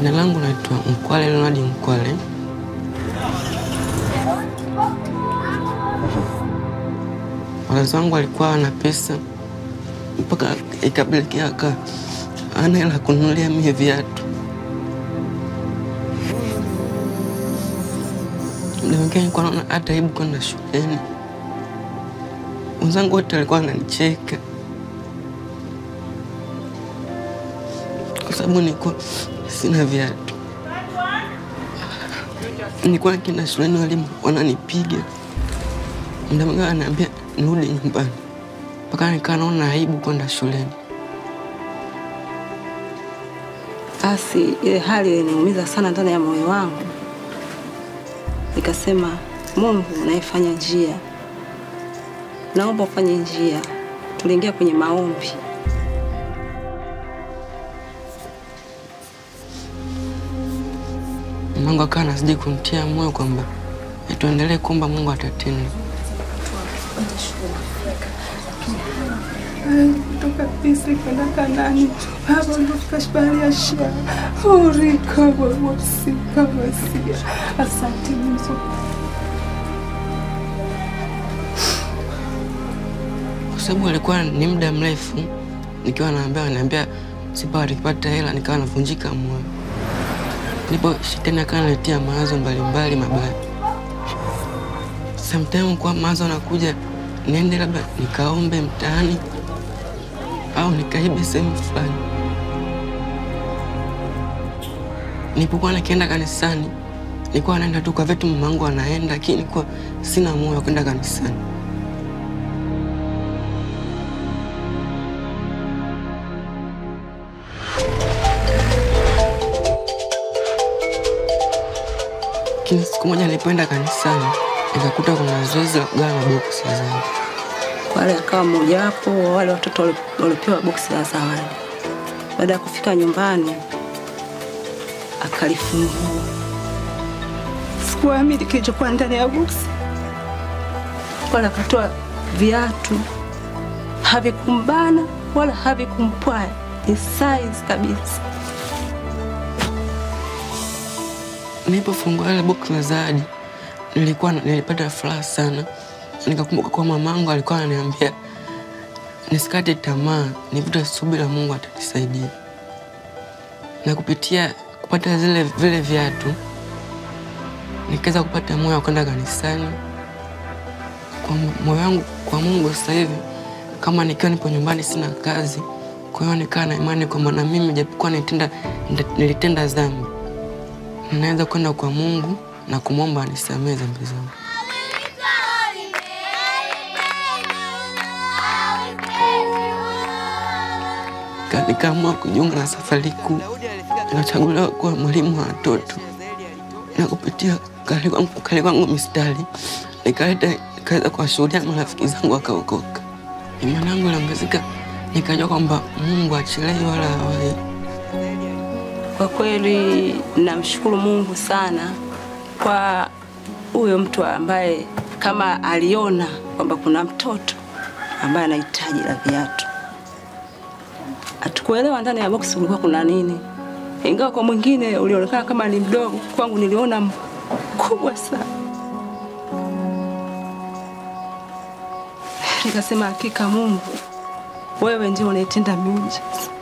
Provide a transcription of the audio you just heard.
Jina langu naitwa Mkwale Leonard Mkwale. Wazazi wangu walikuwa wana pesa mpaka ikapelekea aka ana hela kununulia mie viatu. Muda mwingine nilikuwa naona hata aibu kwenda shuleni. Wenzangu wote walikuwa wananicheka kwa sababu nilikuwa sina viatu. Nilikuwa nikienda shuleni, walimu wananipiga, muda mwingine wananiambia nirudi nyumbani, mpaka nikaa naona aibu kwenda shuleni. Basi ile hali iliniumiza sana ndani ya moyo wangu, nikasema, Mungu unayefanya njia, naomba ufanye njia. Tuliingia kwenye maombi. Mungu akawa anazidi kumtia moyo kwamba tuendelee kuomba, Mungu atatenda. kutoka Misri kwenda Kanani, hapa ndofika bahari ya Shamu. Urika wawasika masia. Asante Mungu. kwa sababu alikuwa ni muda mrefu nikiwa naambia naambia sipa nikipata hela, nikawa navunjika moyo. Ndipo shetani akawa analetea mawazo mbalimbali mabaya. Sometimes kwa mawazo anakuja niende labda nikaombe mtaani au nikaibe sehemu fulani. Nilipokuwa nikienda kanisani, nilikuwa naenda tu kwa vitu mamangu anaenda, lakini nilikuwa sina moyo wa kwenda kanisani. Lakini siku moja nilipoenda kanisani nikakuta kuna zoezi la kugawa maboksi ya zawadi. Wale akawa mmojawapo wa wale watoto wali- waliopewa boksi la zawadi. Baada ya kufika nyumbani, akalifungua. Sikuamini kilichokuwa ndani ya boksi. Wala akatoa viatu, havikumbana wala havikumpwaya, ni size kabisa. Nilipofungua ile boksi la zawadi nilikuwa nilipata furaha sana. Nikakumbuka kwa mamangu alikuwa ananiambia nisikate tamaa, nivute subira, Mungu atanisaidia. Na kupitia kupata zile vile viatu nikaweza kupata moyo wa kwenda kanisani. Kwa moyo wangu kwa Mungu sasa hivi, kama nikiwa nipo nyumbani sina kazi, kwa hiyo nikaa na imani kwamba na mimi japokuwa nilitenda, nilitenda dhambi naweza kwenda kwa Mungu na kumwomba anisamehe dhambi zangu. Ka- Nikaamua kujiunga na safari kuu, nikachaguliwa kuwa mwalimu wa watoto, na kupitia kale kwangu kale kwangu mistari nikaleta nikaweza kuwashuhudia marafiki zangu wakaokoka. Imani yangu iliongezeka, nikajua kwamba Mungu achelewi wala hawai. Kwa kweli namshukuru Mungu sana kwa huyo mtu ambaye kama aliona kwamba kuna mtoto ambaye anahitaji la viatu. Hatukuelewa ndani ya boksi kulikuwa kuna nini, ingawa kwa mwingine ulionekana kama ni mdogo, kwangu niliona mkubwa sana. Nikasema hakika Mungu, wewe ndio unaitenda miujiza.